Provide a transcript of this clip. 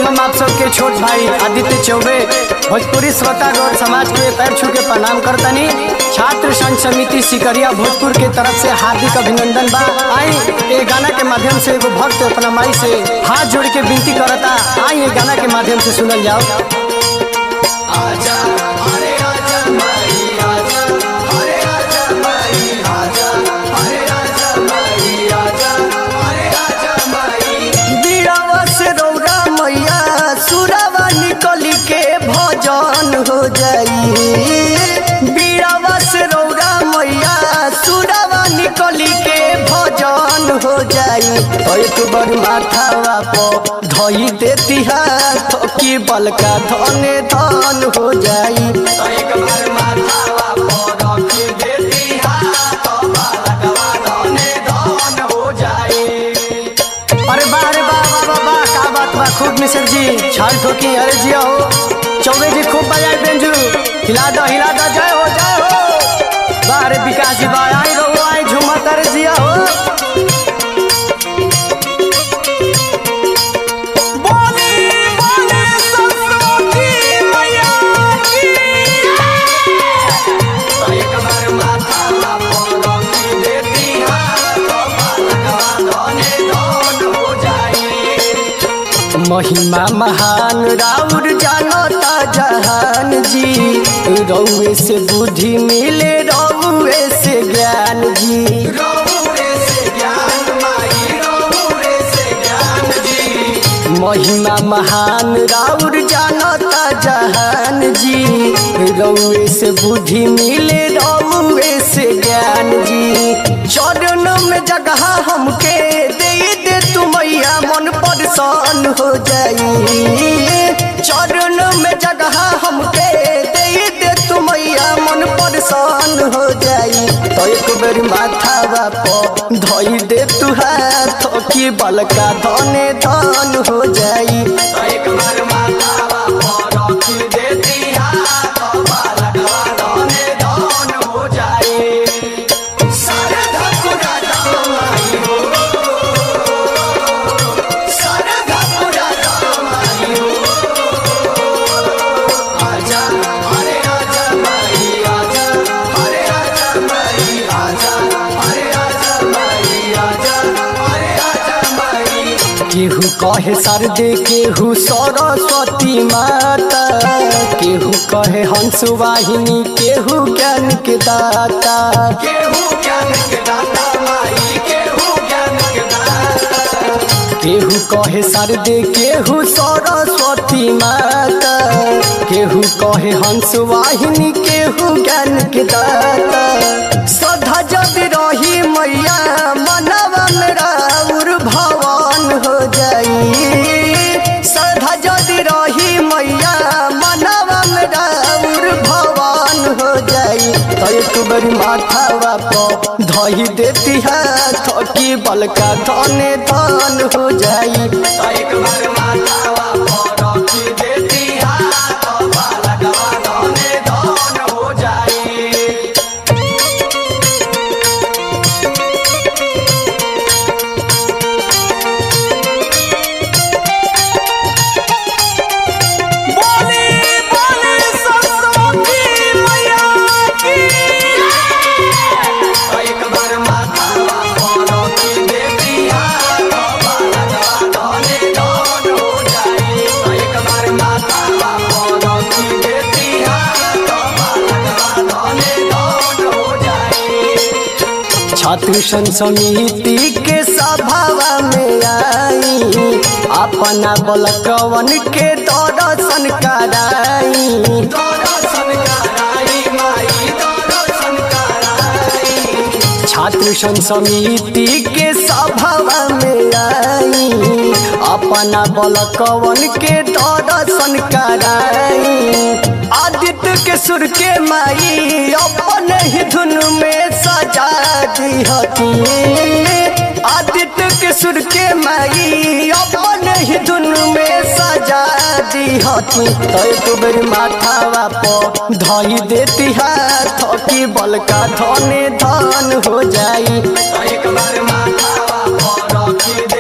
हम आप सबके छोट भाई आदित्य चौबे भोजपुरी श्रोता गौर समाज के पैर छू के प्रणाम करतनी छात्र संघ समिति सिकरिया भोजपुर के तरफ से हार्दिक अभिनंदन बा आई ये गाना के माध्यम से एगो भक्त अपना माई से हाथ जोड़ के विनती करता आई ये गाना के माध्यम से सुनल जाओ आजा अरे आजा माई आजा अरे आजा माई आजा अरे आजा माई आजा अरे आजा माई बीड़ावा से रौरा मैया सुरावा निकली के भजन हो जाई बीड़ावा से रौरा मैया सुरावा निकली के भजन हो जाई एक बार माथावा पर धई देती हाथ की बलका धने धन हो जाई एक बार माथावा पर रखी देती हाथ बलकवा धने धन हो जाई अरे वाह अरे वाह वाह वाह वाह का बात बा खूब मिसर जी छाल ठोकी अरे जिया हो चौबे जी खूब बजाए बेंजू हिला दो हिला दो जय हो जय हो वाह अरे विकास जी वाह आई रहो आई झूमत अरे जिया हो बोली बोली सरस्वती मैया की एक बार माथा पर रखी देती हाथ बलकवा धने धन हो जाई महिमा महान राउर जानता जहान जी रौए से बुद्धि मिले रौए से ज्ञान जी रौए से ज्ञान माई रौए से ज्ञान जी महिमा महान राउर जानता जहान जी रौए से बुद्धि मिले रौए से ज्ञान जी चरण में जगह हमके दे दे तू मैया मन परेशान हो जाई चरण में जगह हमके दे दे तू मैया मन परेशान हो जाई तो एक बेर माथा पर धोई दे तू हाथ की बलका धने धन हो जाई तो एक बार माथा पर रखी देती हाथ बलका धने धन हो जाई सारे धकुरा दामाई हो सारे धकुरा दामाई हो आजा अरे आजा माई आजा अरे आजा माई आजा अरे आजा माई आजा अरे आजा माई केहू कहे सरदे केहू सरस्वती माता केहू कहे हंस वाहिनी केहू ज्ञान के दाता केहू ज्ञान के दाता माई केहू ज्ञान के दाता केहू कहे सरदे केहू सरस्वती माता केहू कहे हंस वाहिनी केहू ज्ञान के दाता सदा जब रही मैया मनवा मेरा उर भवन हो जाई सदा जदि रही मैया मनवा मेरा उर भवन हो जाई तो एक बार माथावा पर धई देती हाथ की बलका धने धन हो जाई तो एक बार माथावा पर रखी देती हाथ बलकवा धने धन हो जाई बोली बोली सरस्वती मैया की एक बार माथा पर की देती हाथ बलकवा धने धन हो जाई एक बार माथा पर की देती हाथ बलकवा धने धन हो जाई छात्र संघ समिति के सभावा में आई अपना बलकवन के दर्शन कराई दर्शन कराई माई दर्शन कराई छात्र संघ समिति के सभावा में आई अपना बलकवन के दर्शन कराई आदित्य के सुर के माई अपन ही धुन में सजा दी हती आदित्य के सुर के माई अपन ही धुन में सजा दी हती तो एक बेर माथावा पर धई देती हाथ की बलका धने धन हो जाई तो एक बार माथावा पर रखी